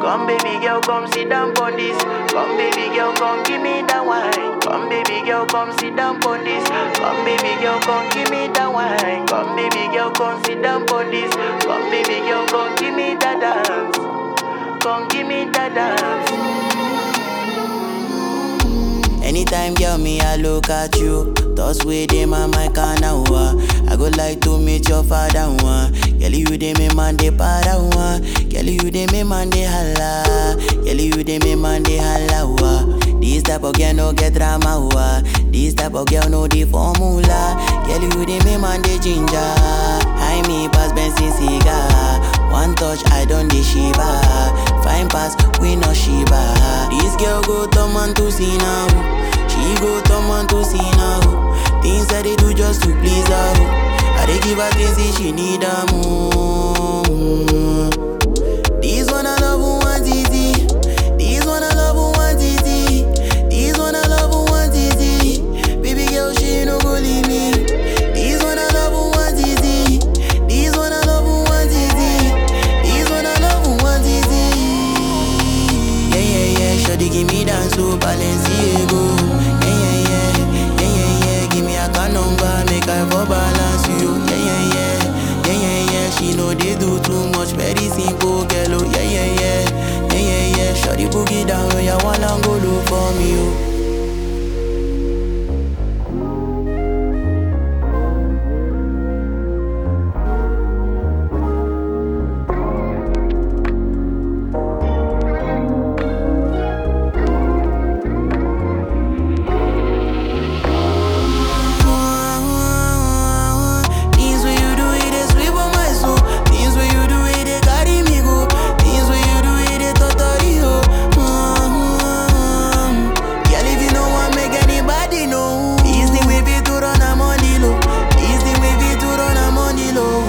Come baby girl, come sit down on this. Come baby girl, come give me that wine. Come baby girl, come sit down on this. Come baby girl, come give me that wine. Come baby girl, come sit down on this. Come baby girl, come give me that dance. Come give me that dance. Anytime, girl, me, I look at you. Thoughts with them on my canal. I go like to meet your father. One. Girl, you dey me man de para. One. Girl, you dey me man de holla. Girl, you dey me man de holla. Wa. This type of girl no get drama. Wa. This type of girl no the formula. Girl, you dey me man de ginger. I me pass Benson cigar. One touch, I don't dey shiva. Fine pass, we no shiva. This girl go turn man to see now. She go turn man to see now. Things that they do just to please her. I dey give her things if she need them. This one I love who want easy. This one I love who want easy. This one I love who want easy. Baby girl, she no go leave me. This one I love who want easy. This one I love who want easy. This one I love who want easy. Yeah, yeah, yeah. Shawty give me dance to Balenciaga. Yeah, yeah, yeah. Yeah, yeah, yeah. Give me a car number, make I for balance you. Yeah, yeah, yeah. Yeah, yeah, yeah. She know they do too much, very simple, girl. Oh, yeah, yeah, yeah. Yeah, yeah, yeah. Shawty boogie down, oh, yeah, wanna go look for me, oh. Things when you do it, they sweep on my soul. Things when you do it, they carry me go. Things when you do it, they totally ho. Mm-hmm. Girl, if you know one, make anybody know. This thing we be to run a money low. This thing we be to run a money low.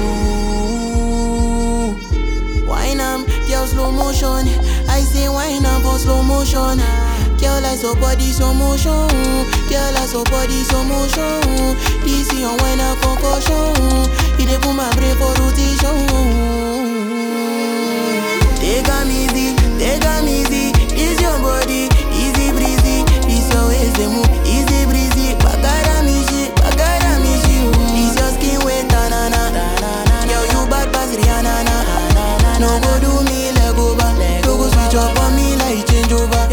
Wine am, girl slow motion. I say wine am for slow motion. Girl, I saw body slow motion. Girl, I saw body slow motion. This your wine a concussion. It dey put my brain for rotation. Take am easy, take am easy. This your body, easy breezy. This your waist they move, easy breezy. Bagara me shit, bagara me shit. This your skin wet, na na na. Girl, you bad pass Rihanna na. No go do me leg over, no go switch up on me like change over.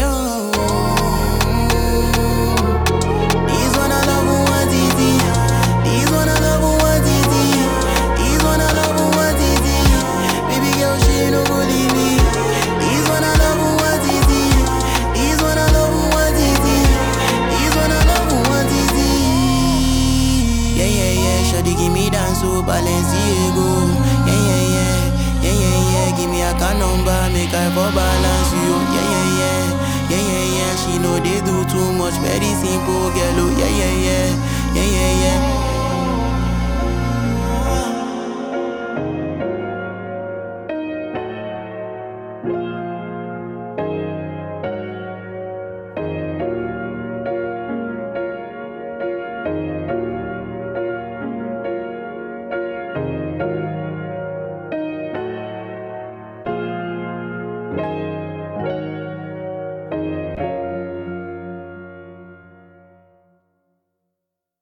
This one I love who want easy. This one I love who want easy. This one I love who want easy. Baby girl, she no go leave me. This one I love who want easy. This one I love who want easy. This one I love who want easy. Yeah yeah yeah, shawty give me dance to Balenciaga. Yeah yeah yeah, yeah yeah yeah, give me a car number, make I for balance you. Yeah yeah yeah, yeah yeah yeah, she know they do too much, very simple girl. Oh yeah yeah yeah, yeah yeah yeah.